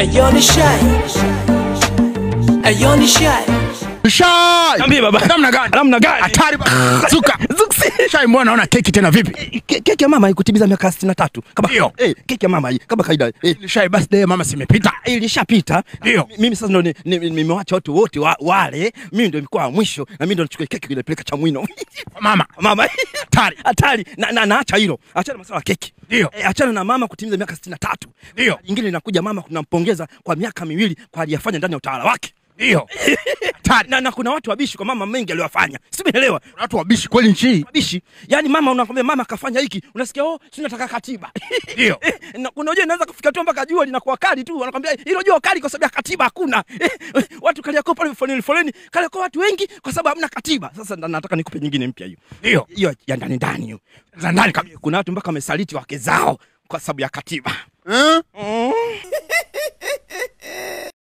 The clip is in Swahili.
Ayo ni shy. Ayo ni shy. Shai! Niambie baba. Namna gani? Namna gani? Hatari ba- Zuka. Zuksi. Shai, mbona naona keki tena vipi? Ke- Keki ya mama ikutimiza miaka 63 kama Ndio. eh, keki ya mama hii kama kaida eh, Shai, birthday ya mama simepita. ilishapita. Ndio. Mi- Mimi sasa ndo ni- ni- nimewacha watu wote wa, wale, mimi ndo nilikuwa wa mwisho na mimi ndo nichukue keki kuipeleka Chamwino. Mama. mama Hatari. hatari na, na, naacha hilo, achana masuala ya keki. Ndio. E, achana na mama kutimiza miaka 63. Ndio. Jingine linakuja mama kunampongeza kwa miaka miwili kwa aliyafanya ndani ya utawala wake. Ndio. Hatari. Na, na kuna watu wabishi kwa mama mengi aliyofanya. Si umeelewa? Kuna watu wabishi kweli nchi hii. Wabishi. Yaani mama unakwambia mama kafanya hiki, unasikia oh, si nataka katiba. Ndio. Eh, na kuna unajua inaweza kufika tu mpaka jua linakuwa kali tu, wanakwambia hilo jua kali kwa sababu ya katiba hakuna. Eh, watu kaliako pale foleni foleni, kaliako watu wengi kwa sababu hamna katiba. Sasa na- nataka nikupe nyingine mpya hiyo. Ndio. Hiyo ya ndani ndani hiyo. Za ndani kabisa. Kuna watu mpaka wamesaliti wake zao kwa sababu ya katiba. Eh? Mm.